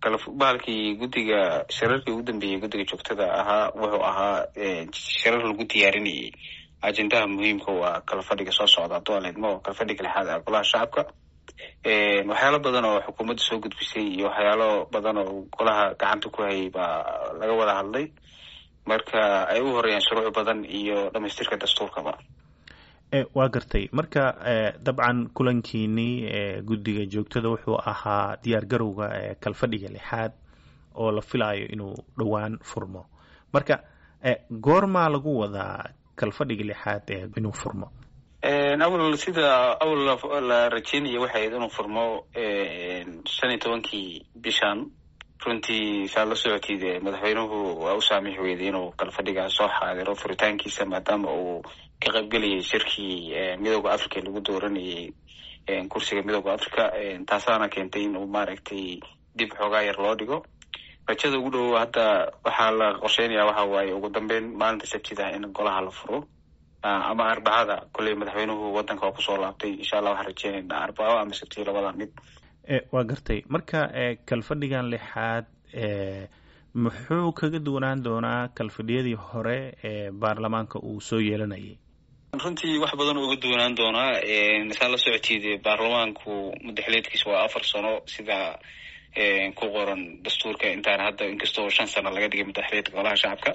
bahalkii guddiga shirarkii ugu dambeeyey guddiga joogtada ahaa wuxuu ahaa shirar lagu diyaarinayay ajendaha muhiimka waa kala fadhiga soo socda hadduu aleedmo kala fadhiga lixaad ah golaha shacabka waxyaalo badan oo xukuumadda soo gudbisay iyo waxyaalo badan oo golaha gacanta ku hayay baa laga wada hadlay marka ay u horeeyaan shuruuc badan iyo dhamaystirka dastuurkaba waa gartay marka dabcan kulankiinii guddiga joogtada wuxuu ahaa diyaar garowga kalfadhiga lixaad oo la filaayo inuu dhowaan furmo marka goormaa lagu wadaa kalfadhiga lixaad inuu furmo awal sida awal la rajeynaya waxay ahayd inuu furmo shan iyo tobankii bishan runtii saad la socotid madaxweynuhu waa u saamix weyday inuu kalfadhiga soo xaadiro furitaankiisa maadaama uu ka qaybgelayay shirkii midooda africa lagu dooranayay kursiga midooda africa taasaana keentay inuu maaragtay dib xoogaa yar loo dhigo rajada ugu dhow hadda waxaa la qorsheynaya waxa waaye ugu dambeyn maalinta sabtida in golaha la furo ama arbacada kolley madaxweynuhu wadanka oo kusoo laabtay insha allah waxaan rajeynaynaa arbaco ama sabtiyo labada mid waa gartay marka kalfadhigan lixaad muxuu kaga duwanaan doonaa kalfadhiyadii hore ee baarlamaanka uu soo yeelanayay runtii wax badan uga duwanaan doonaa saa la socotid baarlamaanku mudaxileedkiisa waa afar sano sida ku qoran dastuurka intaan hadda inkastoo shan sano laga dhigay mudaxileedka golaha shacabka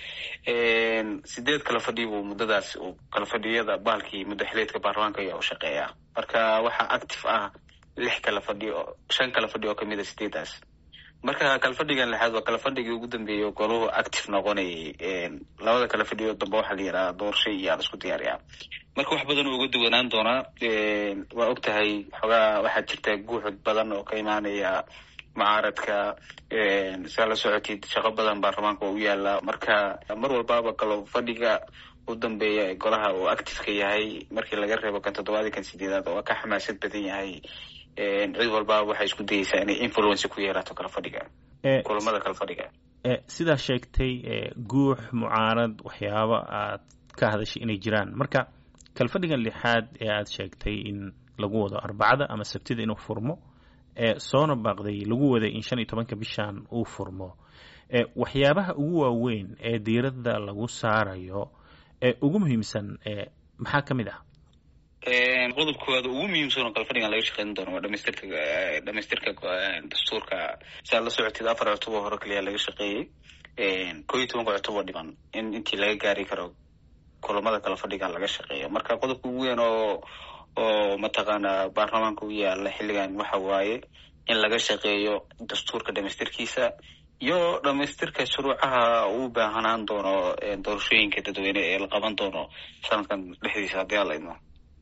sideed kala fadhi buu muddadaas kala fadhiyada bahalkii mudaxileedka baarlamaanka ayaa u shaqeeya marka waxaa active ah lix kala fadhi oo shan kala fadhi oo kamid a sideedaas marka kalafadhigan lixaad waa kalafadhigii ugu dambeeyay goluhu active noqonayay labada kala fadhiyo dambe waxaa la yidhaha doorasho iyo aan isku diyaariyaa marka wax badan oo uga duwanaan doonaa waa og tahay xoogaa waxaa jirta guuxud badan oo ka imaanaya mucaaradka saa la socotid shaqo badan baarlamaanka oo u yaala marka mar walbaaba kalo fadhiga u dambeeya ee golaha uu activeka yahay markii laga reebo kan toddobaadii kan sideedaad oo ka xamaasad badan yahay cid walbaa waxay isku dayeysaa inay influence ku yeerato kala fadhiga kulamada kala fadhiga sidaa sheegtay guux mucaarad waxyaabo aad ka hadashay inay jiraan marka kalfadhigan lixaad ee aad sheegtay in lagu wado arbacada ama sabtida inuu furmo soona baaqday lagu waday in shan iyo tobanka bishan uu furmo waxyaabaha ugu waaweyn ee diiradda lagu saarayo ee ugu muhiimsan maxaa ka mid ah qodob koowaad ugu muhiimsan oo kalfadhigan laga shaqeyn doono waa dhamaystirka dhamaystirka dastuurka saa la socotid afar cutub oo hore kaliya laga shaqeeyey koo iyo tobanka cutub oo dhiman in intii laga gaari karo kulamada kala fadhigan laga shaqeeyo marka qodobka ugu weyn oo oo mataqaana baarlamaanka u yaala xilligan waxa waaye in laga shaqeeyo dastuurka dhamaystirkiisa iyo dhamaystirka shuruucaha uu baahanaan doono doorashooyinka dadweyne ee la qaban doono sanadkan dhexdiisa haddii ala idmo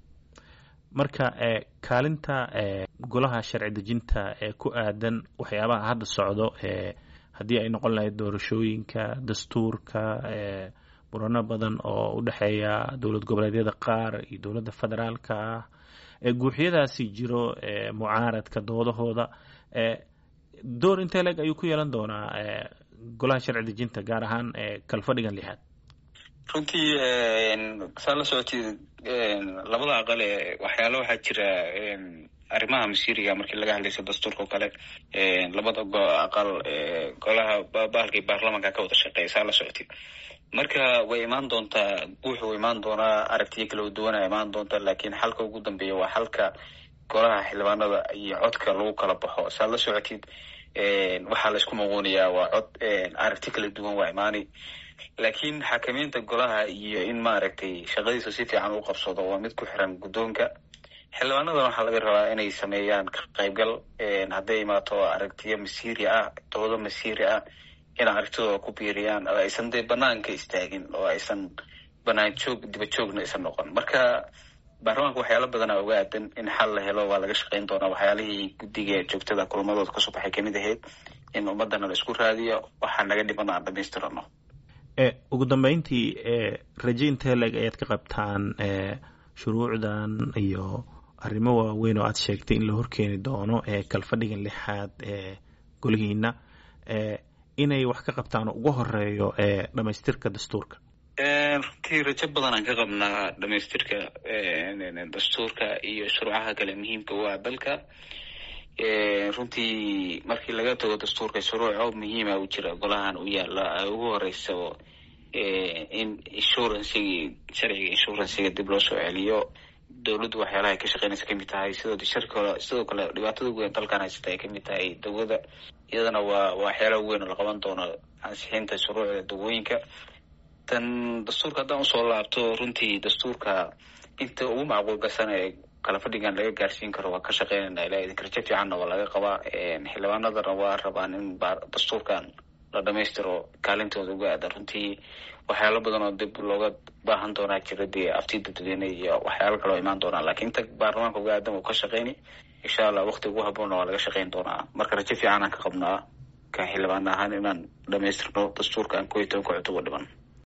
marka kaalinta golaha sharci dejinta ee ku aadan waxyaabaha hadda socdo haddii ay noqon lahayd doorashooyinka dastuurka murano badan oo u dhexeeya dowlad goboleedyada qaar iyo dowladda federaalka ah guuxyadaasi jiro mucaaradka doodahooda door intee leeg ayuu ku yeelan doonaa golaha sharci dejinta gaar ahaan kalfadhigan lixaad runtii saa la socotid labada aqal ee waxyaala waxaa jira arrimaha masiiriga markii laga hadlayso dastuurka oo kale labada aqal golaha bahalkii baarlamanka ka wada shaqeeya saa la socotid marka way imaan doontaa guuxu way imaan doonaa aragtiyo kala duwana imaan doonta laakiin xalka ugu dambeeya waa xalka golaha xildhibaanada iyo codka lagu kala baxo saa la socotid waxaa la isku muquunayaa waa cod aragti kala duwan waa imaani laakiin xakameynta golaha iyo in maaragtay shaqadiisa si fiican u qabsado waa mid ku xiran guddoonka xildhibaanadan waxaa laga rabaa inay sameeyaan ka qaybgal hadday imaato aragtiyo masiiri ah doodo masiiri ah in aragtidooda ku biiriyaan oo aysan dee banaanka istaagin oo aysan banaan joog diba joogna aysan noqon marka baarlamaanka waxyaala badana uga aadan in xal la helo waa laga shaqeyn doonaa waxyaalihii guddiga joogtada kulamadooda kasoo baxay kamid ahayd in ummadana la isku raadiyo waxaa naga dhiman aan dhamaystirano ugu dambeyntii raje intee leeg ayaad ka qabtaan shuruucdan iyo arrimo waaweyn oo aad sheegtay in la horkeeni doono ee kalfadhigan lixaad ee golihiina inay wax ka qabtaan oo ugu horeeyo ee dhamaystirka dastuurka runtii rajo badan aan ka qabnaa dhamaystirka dastuurka iyo shuruucaha kale muhiimka u ah dalka runtii markii laga tago dastuurka shuruuco muhiima u jira golahan u yaala ugu horeysaba in insurancigi sharciga insuranciga dib loo soo celiyo dowladdu waxyaalaha ay ka shaqeynaysa kamid tahay sidoo shirka sidoo kale dhibaatada weyn dalkan haysata ay kamid tahay dawada iyadana waa waxyaalaha weyn oo la qaban doono ansixinta shuruucda dawooyinka tan dastuurka haddaan usoo laabto runtii dastuurka inta ugu macquulgasan ee kala fadhigan laga gaarsiin karo waa ka shaqeynayna ilaa idin karjo fiicanna waa laga qabaa xildhibaanadana waa rabaan in dastuurkan la dhamaystiro kaalintooda uga aadan runtii waxyaalo badan oo dib looga baahan doonaa jira dee afti dadweyne iyo waxyaalo kale oo imaan doonaa lakiin inta baarlamaanka uga aadan uu ka shaqeyni insha allah wakti ugu haboonna waa laga shaqeyn doonaa marka rajo fiicanaan ka qabnaa ka xildhibaan ahaan inaan dhamaystirno dastuurkan ko iyo tobanka cutub oo dhiman